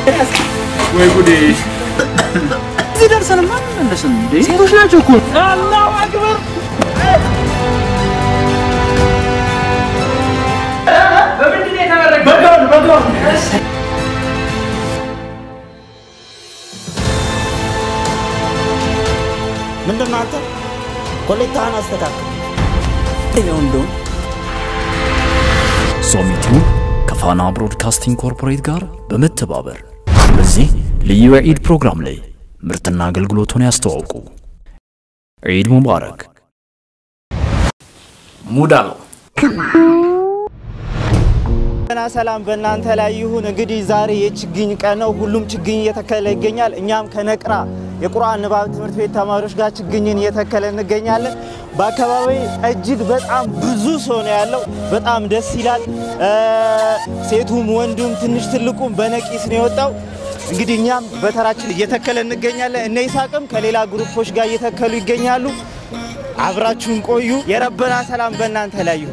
ወይ ጉዴ! እዚህ ደርሰንማ አንመለስም እንዴ? ሴቶች ናቸው እኮ። አላሁ አክበር! በምንድን ነው የተመረቀው? በጋውን በጋውን ምንድን ነው አንተ? ኮሌታህን አስተካክል። እንደው ሶሚቱ ከፋና ብሮድካስቲንግ ኮርፖሬት ጋር በመተባበር በዚህ ልዩ የዒድ ፕሮግራም ላይ ምርትና አገልግሎቱን ያስተዋውቁ። ዒድ ሙባረክ። ሙዳ ነው። ና ሰላም በእናንተ ላይ ይሁን። እንግዲህ ዛሬ የችግኝ ቀን ነው። ሁሉም ችግኝ እየተከለ ይገኛል። እኛም ከነቅራ የቁርአን ንባብ ትምህርት ቤት ተማሪዎች ጋር ችግኝን እየተከለ እንገኛለን። በአካባቢ እጅግ በጣም ብዙ ሰው ነው ያለው። በጣም ደስ ይላል። እ ሴቱም ወንዱም ትንሽ ትልቁም በነቂስ ነው የወጣው። እንግዲህ እኛም በተራችን እየተከለ እንገኛለን። እነ ይሳቅም ከሌላ ግሩፖች ጋር እየተከሉ ይገኛሉ። አብራችሁን ቆዩ። የረበና ሰላም በእናንተ ላይ ይሁን።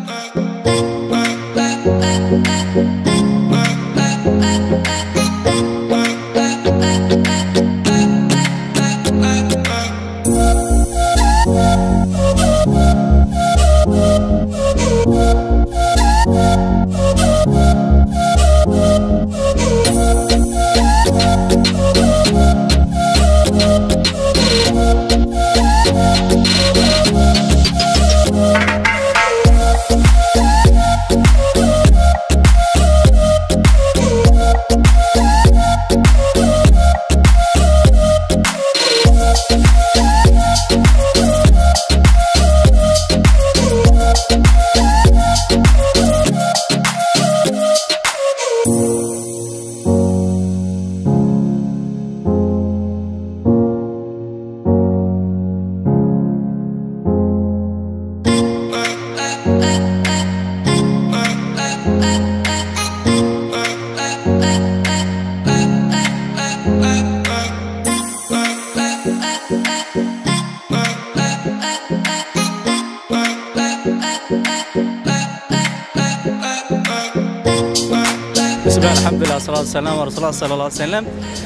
ብስሚላህ አልሐምዱሊላህ ሰላቱ ሰላም ረሱላ ሰለላሁ ዐለይሂ ወሰለም።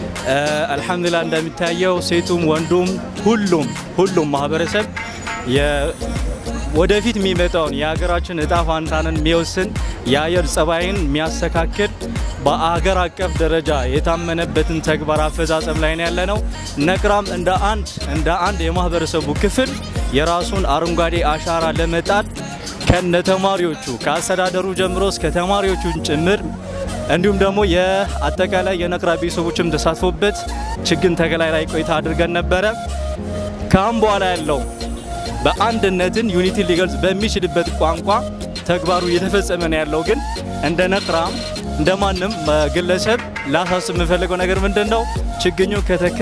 አልሐምዱሊላህ እንደሚታየው ሴቱም ወንዱም ሁሉም ሁሉም ማህበረሰብ የ- ወደፊት የሚመጣውን የሀገራችን እጣ ፋንታንን የሚወስን የአየር ጸባይን የሚያስተካክል በአገር አቀፍ ደረጃ የታመነበትን ተግባር አፈጻጸም ላይ ነው ያለ ነው። ነቅራም እንደ አንድ እንደ አንድ የማህበረሰቡ ክፍል የራሱን አረንጓዴ አሻራ ለመጣል ከነ ተማሪዎቹ ከአስተዳደሩ ጀምሮ እስከ ተማሪዎቹን ጭምር እንዲሁም ደግሞ የአጠቃላይ የነቅራ ቤተሰቦችም ተሳትፎበት ችግኝ ተከላ ላይ ቆይታ አድርገን ነበረ። ከአሁን በኋላ ያለው በአንድነትን ዩኒቲ ሊገልጽ በሚችልበት ቋንቋ ተግባሩ እየተፈጸመ ነው ያለው። ግን እንደ ነቅራም እንደ ማንም ግለሰብ ላሳስብ የምፈልገው ነገር ምንድን ነው? ችግኙ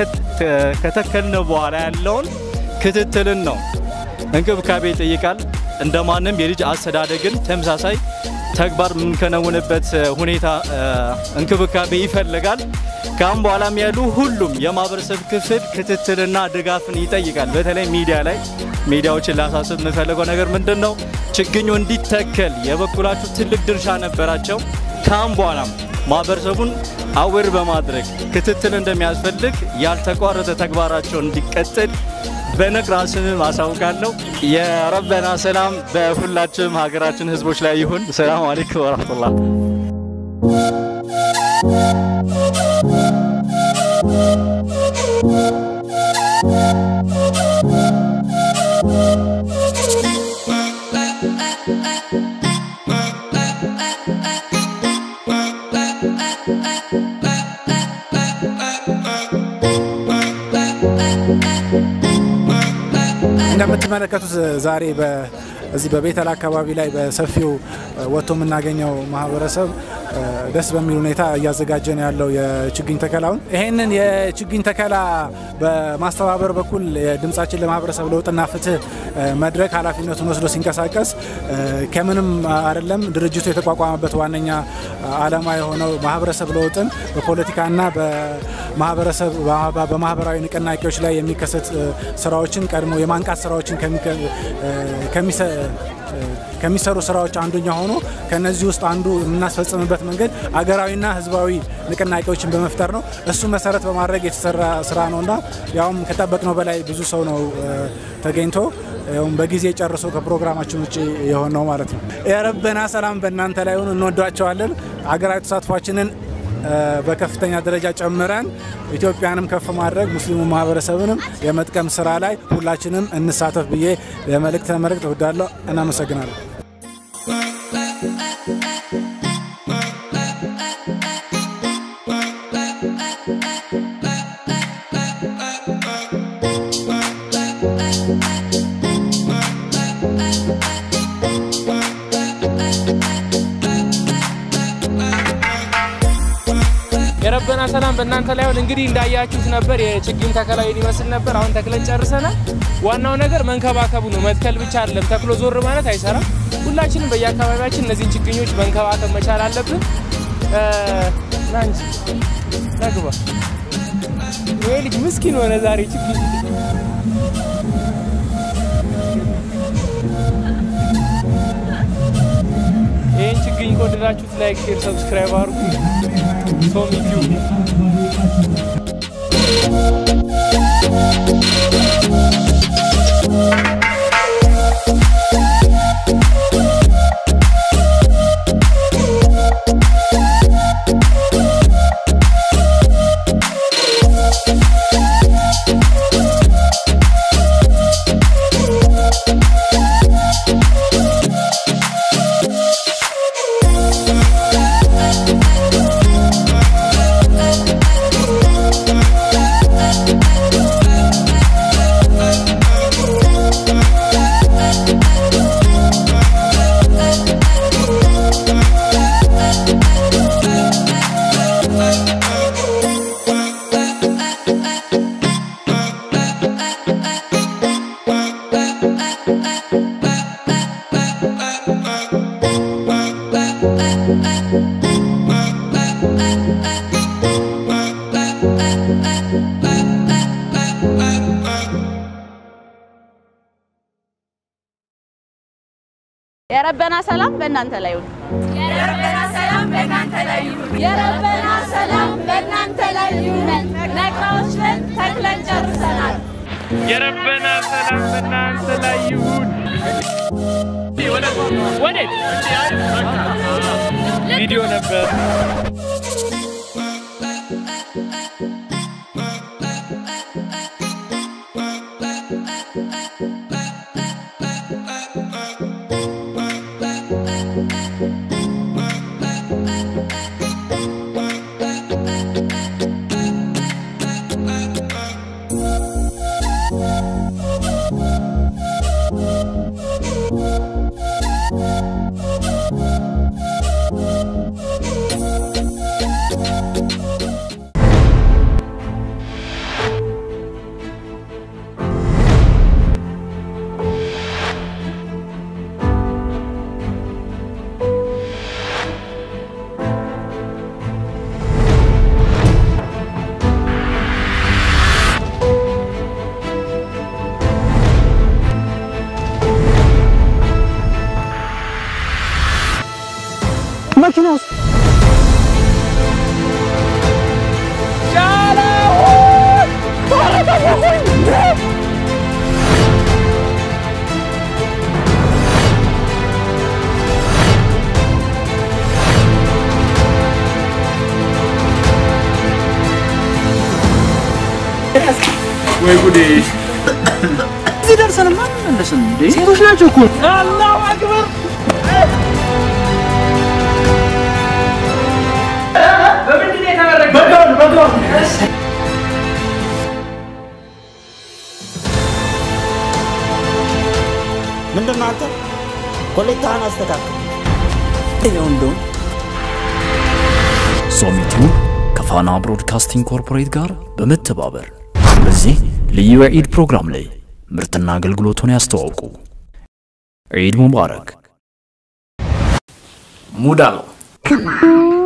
ከተከልን በኋላ ያለውን ክትትልን ነው። እንክብካቤ ይጠይቃል። እንደ ማንም የልጅ አስተዳደግን ተመሳሳይ ተግባር የምንከነውንበት ሁኔታ እንክብካቤ ይፈልጋል። ከአሁን በኋላም ያሉ ሁሉም የማህበረሰብ ክፍል ክትትልና ድጋፍን ይጠይቃል። በተለይ ሚዲያ ላይ ሚዲያዎችን ላሳስብ የምፈልገው ነገር ምንድን ነው? ችግኙ እንዲተከል የበኩላችሁ ትልቅ ድርሻ ነበራቸው። ከአሁን በኋላም ማህበረሰቡን አዌር በማድረግ ክትትል እንደሚያስፈልግ ያልተቋረጠ ተግባራቸውን እንዲቀጥል በነቅራ ስምም አሳውቃለሁ። የረበና ሰላም በሁላችንም ሀገራችን ህዝቦች ላይ ይሁን። ሰላም አለይኩም ወረህመቱላህ። እንደምትመለከቱት ዛሬ እዚህ በቤተል አካባቢ ላይ በሰፊው ወጥቶ የምናገኘው ማህበረሰብ ደስ በሚል ሁኔታ እያዘጋጀ ነው ያለው የችግኝ ተከላውን። ይሄንን የችግኝ ተከላ በማስተባበር በኩል የድምጻችን ለማህበረሰብ ለውጥና ፍትህ መድረክ ኃላፊነቱን ወስዶ ሲንቀሳቀስ ከምንም አይደለም ድርጅቱ የተቋቋመበት ዋነኛ ዓላማ የሆነው ማህበረሰብ ለውጥን በፖለቲካና በማህበረሰብ በማህበራዊ ንቅናቄዎች ላይ የሚከሰት ስራዎችን ቀድሞ የማንቃት ስራዎችን ከሚሰሩ ስራዎች አንዱኛ ሆኖ ከነዚህ ውስጥ አንዱ የምናስፈጽምበት መንገድ አገራዊና ህዝባዊ ንቅናቄዎችን በመፍጠር ነው። እሱ መሰረት በማድረግ የተሰራ ስራ ነውና ያውም ከጠበቅነው በላይ ብዙ ሰው ነው እ፣ ተገኝቶ ያውም በጊዜ ጨርሶ ከፕሮግራማችን ውጭ የሆነው ማለት ነው። የረበና ሰላም በእናንተ ላይ ሆኑ። እንወዷቸዋለን። አገራዊ ተሳትፏችንን እ፣ በከፍተኛ ደረጃ ጨምረን ኢትዮጵያንም ከፍ ማድረግ ሙስሊሙ ማህበረሰብንም የመጥቀም ስራ ላይ ሁላችንም እንሳተፍ ብዬ ለመልእክት ለመልእክት እወዳለሁ። እናመሰግናለሁ። የረበና ሰላም በእናንተ ላይ ይሁን። እንግዲህ እንዳያችሁት ነበር የችግኝ ተከላ ይመስል ነበር። አሁን ተክለን ጨርሰናል። ዋናው ነገር መንከባከቡ ነው። መትከል ብቻ አይደለም፣ ተክሎ ዞር ማለት አይሰራም። ሁላችንም በየአካባቢያችን እነዚህን ችግኞች መንከባከብ መቻል አለብን። እ፣ ና እንጂ ና ግባ። ይሄ ልጅ ምስኪን ሆነ ዛሬ ችግኝ ይህን ችግኝ ከወደዳችሁት ላይክ፣ ሼር፣ ሰብስክራይብ አድርጉ። ሶም ዩቲዩብ የረበና ሰላም በእናንተ ላይ ይሁን። የረበና ሰላም በእናንተ ላይ ይሁን። የረበና ሰላም በእናንተ ላይ ይሁን። ነቅራዎች ነን፣ ተክለን ጨርሰናል። የረበና ሰላም በእናንተ ላይ ይሁን። ወዴት ቪዲዮ ነበር። መኪና ውስጥ ወይ ጉዴ! እዚህ ደርሰን ማን መለስን እንዴ? ሴቶች ናቸው እኮ። አላሁ አክበር! በምንድን ነው የተመረቀው? በጋውን በጋውን ምንድን ነው አንተ ኮሌታህን አስተካክል። ይኸው እንደውም ሶሚቲው ከፋና ብሮድካስቲንግ ኮርፖሬት ጋር በመተባበር በዚህ ልዩ የዒድ ፕሮግራም ላይ ምርትና አገልግሎቱን ያስተዋውቁ። ዒድ ሙባረክ። ሙዳ ነው።